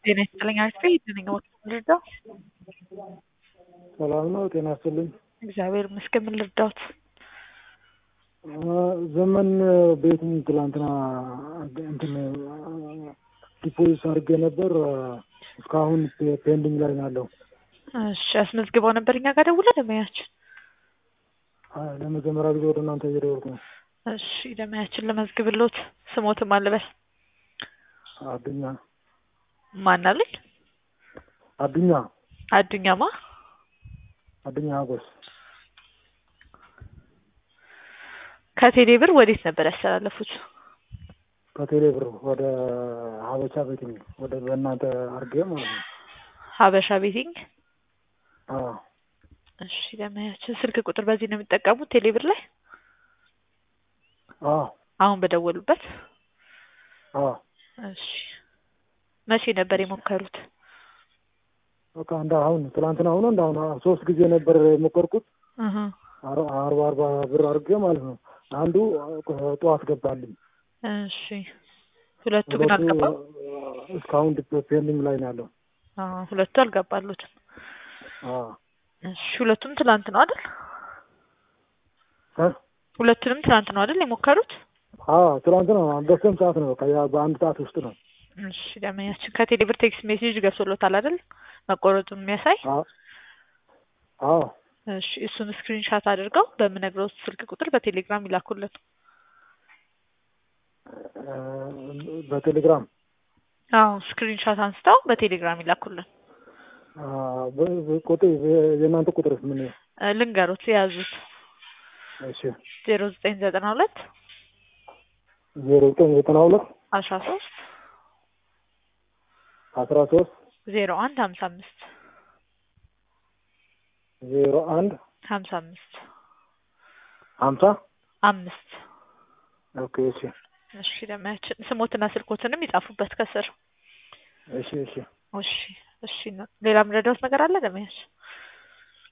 ጤና ይስጥልኝ አክስቴ ነኝ ልርዳው? ሰላም ነው። ጤና ይስጥልኝ። እግዚአብሔር ይመስገን። ምን ልርዳዎት? ዘመን ቤቱን ትላንትና እንትን ዲፖዚት አድርጌ ነበር። እስካሁን ፔንዲንግ ላይ ነው ያለው። እሺ አስመዝግበው ነበር እኛ ጋር ደውለ ደመያችን። ለመጀመሪያ ጊዜ ወደ እናንተ እየደወልኩ ነው። እሺ ደመያችን ለመዝግብሎት ስሞትም አልበል አዱኛ ማን አሉኝ? አዱኛ አዱኛማ አዱኛ ሀጎስ ከቴሌ ብር ወዴት ነበር ያስተላለፉት? ከቴሌ ብር ወደ ሀበሻ ቤቲንግ ወደ በእናንተ አድርጌ ማለት ነው። ሀበሻ ቤቲንግ። አዎ እሺ ደመያችን ስልክ ቁጥር በዚህ ነው የሚጠቀሙት ቴሌ ብር ላይ አዎ አሁን በደወሉበት? አዎ እሺ መቼ ነበር የሞከሩት? በቃ እንደ አሁን ትላንትና ሆኖ እንደ አሁን ሶስት ጊዜ ነበር የሞከርኩት እህ አርባ አርባ ብር አድርጌ ማለት ነው። አንዱ ጠዋት ገባልኝ። እሺ ሁለቱ ግን አልገባም። እስካሁን ፔንዲንግ ላይ ነው ያለው። አዎ ሁለቱ አልገባሉትም። አዎ እሺ ሁለቱም ትላንት ነው አይደል? እ ሁለቱንም ትናንት ነው አይደል የሞከሩት? አዎ ትላንት ነው። በስንት ሰዓት ነው? በቃ ያ በአንድ ሰዓት ውስጥ ነው። እሺ ደመኛችን ከቴሌ ብር ቴክስት ሜሴጅ ገብቶሎታል አይደል? መቆረጡን የሚያሳይ አዎ አዎ እሺ እሱን ስክሪንሻት አድርገው በምነግረው ስልክ ቁጥር በቴሌግራም ይላኩልን። በቴሌግራም አዎ ስክሪንሻት አንስተው በቴሌግራም ይላኩልን። ቁጥር የእናንተ ቁጥርስ ምን? እ ልንገሮት የያዙት እሺ ዜሮ ዘጠኝ ዘጠና ሁለት ዜሮ ዘጠኝ ዘጠና ሁለት አስራ ሶስት አስራ ሶስት ዜሮ አንድ ሀምሳ አምስት ዜሮ አንድ ሀምሳ አምስት ሀምሳ አምስት ኦኬ እሺ እሺ ደመያችን ስሞትና ስልኮትንም ይጻፉበት ከስር። እሺ እሺ እሺ እሺ ሌላ የምረዳዎት ነገር አለ ደመያችን?